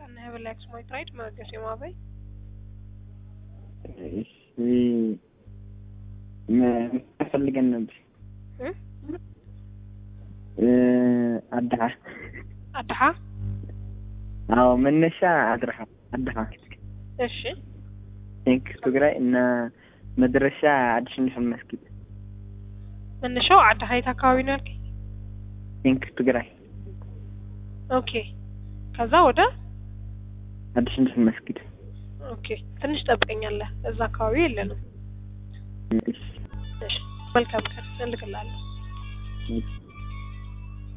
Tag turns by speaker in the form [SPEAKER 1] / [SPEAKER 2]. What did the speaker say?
[SPEAKER 1] Kan hebben Lex mooi tijd, maar ik is helemaal bij.
[SPEAKER 2] እሺ ምን ፈልገን ነበር
[SPEAKER 1] እ?
[SPEAKER 2] እ፣ አድሃ
[SPEAKER 1] አድሃ
[SPEAKER 2] አዎ መነሻ አድርሃ አድሃ
[SPEAKER 1] እሺ
[SPEAKER 2] ቴንክ ትግራይ እና መድረሻ አዲስ ሚሽን መስጊድ
[SPEAKER 1] መነሻው አድሃ የት አካባቢ ነው ያልከኝ?
[SPEAKER 2] ቴንክ ትግራይ
[SPEAKER 1] ኦኬ ከዛ ወደ
[SPEAKER 2] አዲስ ሚሽን መስጊድ
[SPEAKER 1] ኦኬ ትንሽ ጠብቀኛለህ። እዛ አካባቢ የለንም።
[SPEAKER 2] እሺ
[SPEAKER 1] እሺ መልካም ቀን እልክልሃለሁ።
[SPEAKER 2] እሺ